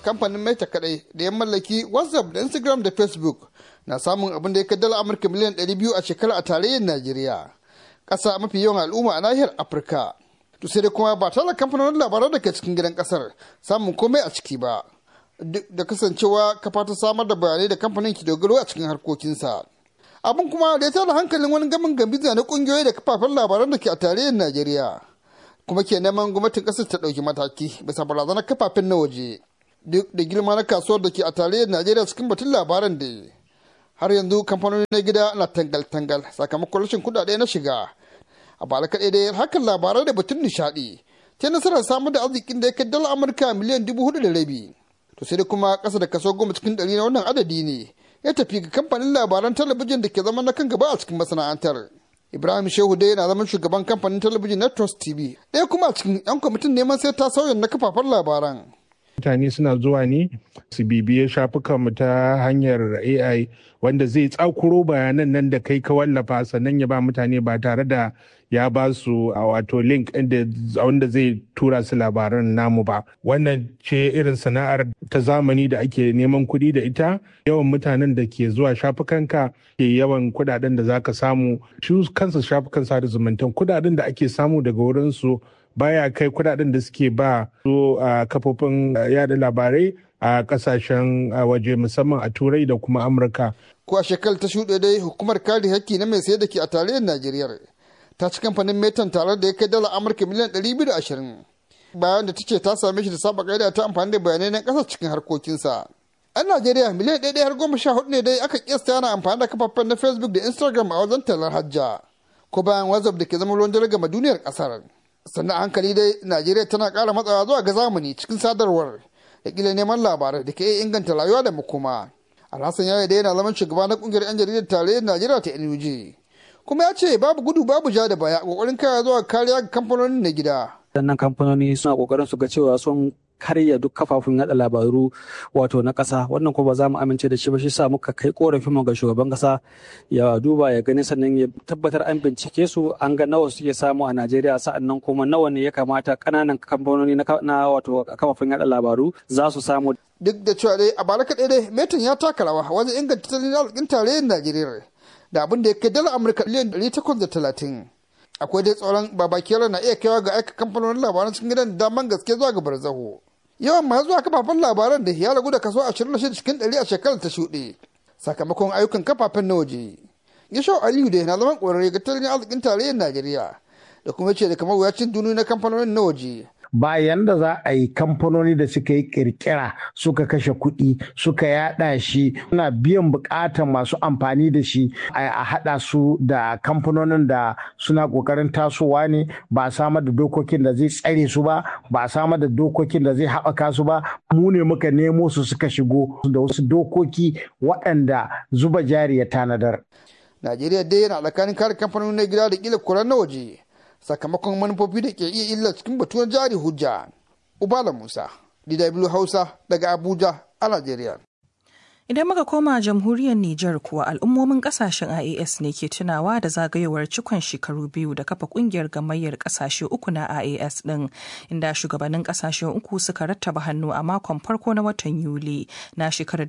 kamfanin meta kadai da ya mallaki whatsapp da instagram da facebook na samun abin da ya kai dala amurka miliyan 200 a shekara a tarayyar najeriya ƙasa mafi yawan al'umma a nahiyar afirka to sai dai kuma ba tare kamfanonin labaran da ke cikin gidan ƙasar samun komai a ciki ba duk da kasancewa kafa ta samar da bayanai da kamfanin ke dogaro a cikin harkokinsa abin kuma da ya tada hankalin wani gamin gambiza na kungiyoyi da kafafen labaran da ke a tarayyar najeriya kuma ke neman gwamnatin kasar ta ɗauki mataki bisa barazanar kafafen na waje duk da girma na kasuwar da ke a tarayyar najeriya cikin batun labaran da har yanzu kamfanoni na gida na tangal-tangal sakamakon rashin kuɗaɗe na shiga a bara kaɗai dai hakan labarai da batun nishaɗi ta nasarar samar da arzikin da ya kai dala amurka miliyan dubu hudu da rabi to sai dai kuma ƙasa da kaso goma cikin ɗari na wannan adadi ne ya tafi ga kamfanin labaran talabijin da ke zama na kan gaba a cikin masana'antar ibrahim shehu dai na zaman shugaban kamfanin talabijin na trust tv ɗaya kuma a cikin yan kwamitin neman sai ta sauya na kafafen labaran mutane suna zuwa ne su bibiye shafukanmu ta hanyar ai wanda zai tsakuro bayanan nan da kai ka wallafa sannan ya ba mutane ba tare da ya ba su a wato link wanda zai tura su labaran namu ba wannan ce irin sana'ar ta zamani da ake neman kuɗi da ita yawan mutanen da ke zuwa shafukanka ke yawan kuɗaɗen da zaka samu shi kansa shafukan sada zumuntan kuɗaɗen da ake samu daga wurinsu baya kai kuɗaɗen da suke ba su a kafofin yada labarai a kasashen waje musamman a turai da kuma amurka ko a shekarar ta shuɗe dai hukumar kare haƙƙi na mai sayar da ke a tarayyar najeriya ta ci kamfanin metan tare da ya kai dala amurka miliyan 220 bayan da ta ce ta same shi da saba ƙa'ida ta amfani da bayanai na ƙasa cikin harkokinsa yan najeriya miliyan ɗaya har goma sha hudu ne dai aka kiyasta yana amfani da kafafen na facebook da instagram a wajen talar hajja ko bayan whatsapp da ke zama ruwan dare gama duniyar ƙasar sannan hankali dai najeriya tana ƙara matsawa zuwa ga zamani cikin sadarwar da kila neman labarai da ke iya inganta rayuwa da makoma alhassan ya da yana zaman shugaba na kungiyar yan jaridar tarayyar najeriya ta nuj kuma ya ce babu gudu babu ja da baya kokarin kaya zuwa kariya ga kamfanonin na gida sannan kamfanoni suna kokarin su ga cewa sun karya duk kafafun yada labaru wato na ƙasa wannan kuma ba za mu amince da shi ba shi sa muka kai korafin mu ga shugaban ƙasa ya duba ya gani sannan ya tabbatar an bincike su an ga nawa suke samu a Najeriya sa'annan kuma nawa ne ya kamata ƙananan kamfanoni na wato kafafun yada labaru za su samu duk da cewa dai a bara kaɗai dai metin ya taka rawa wajen inganta tattalin arzikin tarayyar Najeriya da abin da ya kai dala Amurka miliyan ɗari takwas da talatin. Akwai dai tsoron babakera na iya kaiwa ga aika kamfanonin labaran cikin gidan da daman gaske zuwa ga barzaho. yawan masu zuwa kafafen labaran da ya ragu da kaso 26 cikin 100 a shekarar ta shuɗe sakamakon ayyukan kafafen na waje yashau aliyu da na zaman ƙwararre ga tattalin arzikin tarayyar najeriya da kuma ce da kamar wuyacin duniya na kamfanonin na waje bayan da za a yi kamfanoni da suka yi kirkira suka kashe kuɗi suka yada shi suna biyan bukatan masu amfani da shi a hada su da kamfanonin da suna kokarin tasowa ne ba a samar da dokokin da zai tsare su ba ba a samar da dokokin da zai haɓaka su ba mu ne muka nemo su suka shigo da wasu dokoki waɗanda zuba jari ya tanadar. Najeriya dai yana tsakanin kare kamfanonin na gida da kila kuran na waje. sakamakon manufofi da ke iya illa cikin batu na jari hujja. Ubala Musa, DW Hausa daga Abuja a Najeriya. Idan muka koma jamhuriyar Nijar kuwa al'ummomin kasashen IAS ne ke tunawa da zagayowar cikon shekaru biyu da kafa kungiyar gamayyar kasashe uku na IAS din inda shugabannin kasashe uku suka rattaba hannu a makon farko na watan Yuli na shekarar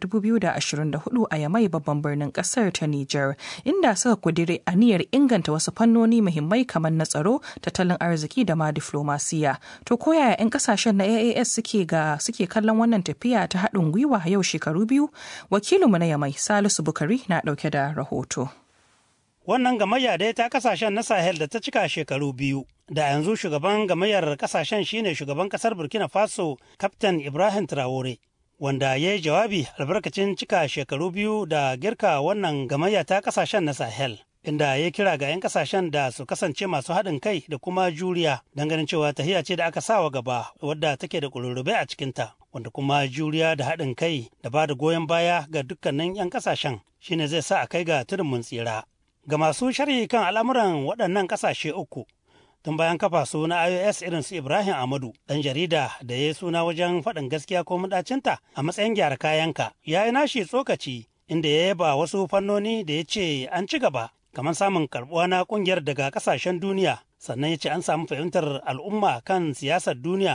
2024 a Yamai babban birnin kasar ta Nijar inda suka kudire aniyar inganta wasu fannoni muhimmai kamar na tsaro, tattalin arziki da ma diflomasiya. To koyaya 'yan kasashen na IAS suke ga suke kallon wannan tafiya ta haɗin gwiwa yau shekaru biyu? wakilinmu na yamai salisu bukari na dauke da rahoto wannan gamayya dai ta kasashen na sahel da ta cika shekaru biyu da yanzu shugaban gamayyar kasashen shine shugaban kasar burkina faso kaftan ibrahim traore wanda ya yi jawabi albarkacin cika shekaru biyu da girka wannan gamayya ta kasashen na sahel inda ya kira ga 'yan kasashen da su kasance masu haɗin kai da kuma juriya don ganin cewa tahiya ce da aka sawa gaba wadda take da ƙururrube a cikinta wanda kuma juriya da haɗin kai da ba da goyon baya ga dukkanin 'yan kasashen shine zai sa a kai ga tudun mun tsira ga masu sharhi kan al'amuran waɗannan kasashe uku tun bayan kafa su na ios irin su ibrahim amadu ɗan jarida da ya suna wajen faɗin gaskiya ko mudacinta a matsayin gyara kayanka ya yi nashi tsokaci inda ya yaba wasu fannoni da ya ce an ci gaba kamar samun karbuwa na kungiyar daga kasashen duniya sannan ya ce an samu fahimtar al'umma kan siyasar duniya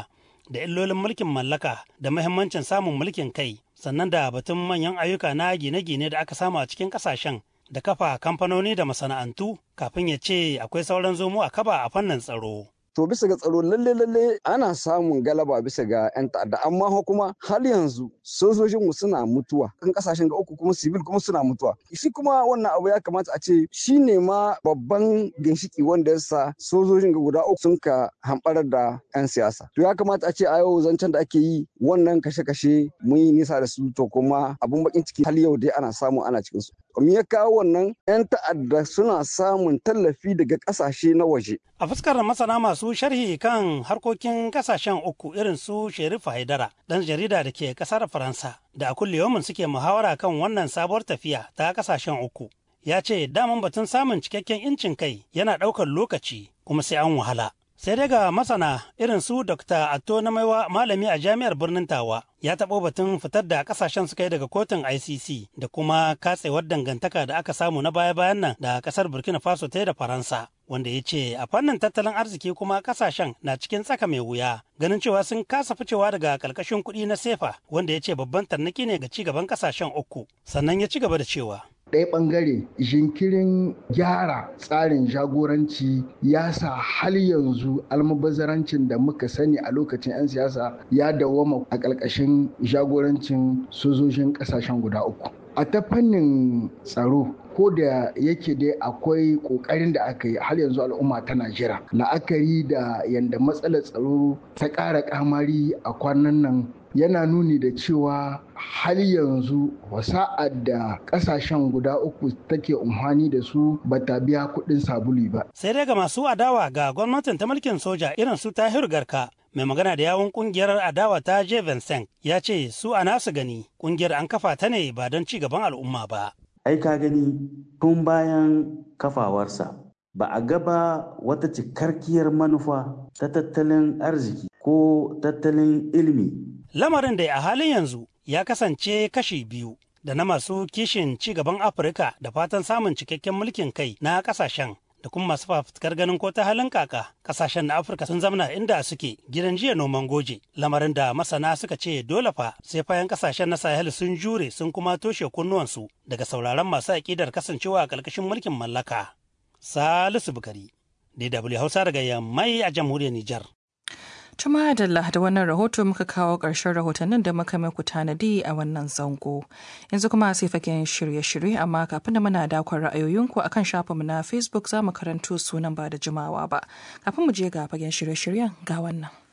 da illolin mulkin mallaka da mahimmancin samun mulkin kai sannan da batun manyan ayyuka na gine-gine da aka samu a cikin kasashen da kafa kamfanoni da masana'antu kafin ya ce akwai sauran zomo a kaba a fannin tsaro. to bisa ga tsaro lalle lalle ana samun galaba bisa ga 'yan ta'adda amma kuma har yanzu sojojin mu suna mutuwa kan kasashen ga uku kuma civil kuma suna mutuwa shi kuma wannan abu ya kamata a ce shine ma babban ginshiki wanda ya sa sojojin ga guda uku sun ka hamɓarar da 'yan siyasa to ya kamata a ce a yau zancen da ake yi wannan kashe-kashe mun yi nisa da su to kuma abun bakin ciki har yau dai ana samu ana cikin su me ya kawo wannan 'yan ta'adda suna samun tallafi daga kasashe na waje a fuskar masana masu sharhi kan harkokin kasashen uku irin su Sherif Haidara, dan jarida da ke kasar Faransa, da a kulliyomin suke muhawara kan wannan sabuwar tafiya ta kasashen uku. Ya ce daman batun samun cikakken incin kai yana ɗaukar lokaci kuma sai an wahala. Sai dai ga masana irin su Dr. Atto na maiwa malami a jami'ar birnin Tawa ya taɓo batun fitar da kasashen suka yi daga kotun ICC da kuma katsewar dangantaka da aka samu na baya-bayan nan da kasar Burkina Faso ta da Faransa. wanda ya ce a fannin tattalin arziki kuma kasashen na cikin tsaka mai wuya ganin cewa sun kasa ficewa daga karkashin kuɗi na sefa wanda ya ce babban tarnaki ne ga cigaban kasashen uku sannan ya ci gaba da cewa ɗaya ɓangare jinkirin gyara tsarin jagoranci ya sa hal yanzu almubazarancin da muka sani a lokacin 'yan siyasa ya dawama a ƙarƙashin jagorancin sojojin ƙasashen guda uku a ta fannin tsaro ko da yake dai akwai kokarin da aka yi har yanzu al'umma tana jira la'akari da yadda matsalar tsaro ta ƙara kamari a kwanan nan yana nuni da cewa har yanzu wasa'ar da ƙasashen guda uku take umhani da su ba ta biya kuɗin sabulu ba. sai dai ga masu adawa ga gwamnatin ta mulkin soja irin su tahir garka mai magana da yawun kungiyar adawa ta J. Vincent ya ce su a nasu gani kungiyar an kafa ta ne ba don ci gaban al'umma ba. ai ka gani tun bayan kafawarsa ba a gaba wata cikarkiyar manufa ta tattalin arziki ko tattalin ilimi. Lamarin da a halin yanzu ya kasance kashi biyu da na masu kishin ci gaban Afirka da fatan samun cikakken mulkin kai na kasashen da kuma masu fafutukar ganin ko ta halin kaka kasashen na Afirka sun zamana inda suke gidan jiya noman goje lamarin da masana suka ce dole fa sai fayan kasashen na Sahel sun jure sun kuma toshe kunnuwansu daga sauraron masu aƙidar kasancewa a ƙarƙashin mulkin mallaka. Salisu Bukari, DW Hausa daga Yammai a jamhuriyar Nijar. Tuma da da wannan rahoto muka kawo ƙarshen rahotannin da muka muku tanadi a wannan zango. Yanzu kuma sai fagen shirye-shirye amma kafin da muna dakon ra'ayoyinku akan shafinmu na Facebook za mu karanto sunan ba da jimawa ba. Kafin mu je ga fagen shirye-shiryen ga wannan.